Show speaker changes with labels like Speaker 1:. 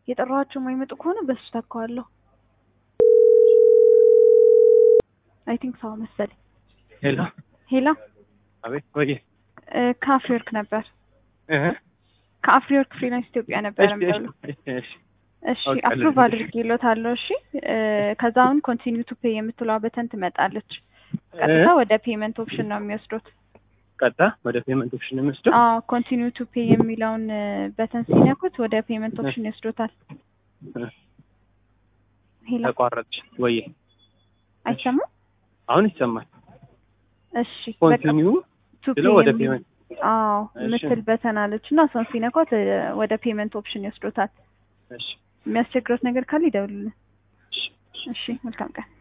Speaker 1: የጠራኋቸው የማይመጡ ከሆነ በሱ ተካዋለሁ። አይ ቲንክ ሰው መሰለኝ።
Speaker 2: ሄሎ
Speaker 1: ሄላ
Speaker 2: አቤት ቆየ
Speaker 1: ከአፍሪወርክ ነበር
Speaker 2: እህ
Speaker 1: ከአፍሪወርክ ፍሪላንስ ኢትዮጵያ ነበር
Speaker 2: እሺ
Speaker 1: የምደውለው።
Speaker 2: እሺ እሺ
Speaker 1: እሺ
Speaker 2: አውቃለሁ።
Speaker 1: አፕሩቭ አድርጌሎታለሁ። እሺ እ ከዛ አሁን ኮንቲኒው ቱ ፔይ የምትለዋ በተን ትመጣለች። ቀጥታ ወደ ፔመንት ኦፕሽን ነው የሚወስዱት።
Speaker 2: ቀጣ ወደ ፔመንት ኦፕሽን የምወስደው
Speaker 1: አዎ ኮንቲኒው ቱ ፔይ የሚለውን በተን ሲነኩት ወደ ፔመንት ኦፕሽን ይወስዶታል።
Speaker 2: እ
Speaker 1: ሄላ
Speaker 2: ተቋረጥሽ ወየ
Speaker 1: አይሰማም?
Speaker 2: አሁን ይሰማል።
Speaker 1: እሺ በቃ
Speaker 2: ኮንቲኒው
Speaker 1: ቱ
Speaker 2: ስለው
Speaker 1: ፔይ
Speaker 2: ወደ
Speaker 1: የሚል
Speaker 2: ፔመንት
Speaker 1: አዎ
Speaker 2: እሺ።
Speaker 1: ምትል በተን አለች እና እሷን ሲነኳት እ ወደ ፔመንት ኦፕሽን ይወስዶታል።
Speaker 2: እሺ
Speaker 1: የሚያስቸግረት ነገር ካለ ይደውሉልን።
Speaker 2: እሺ
Speaker 1: እሺ መልካም ቀን።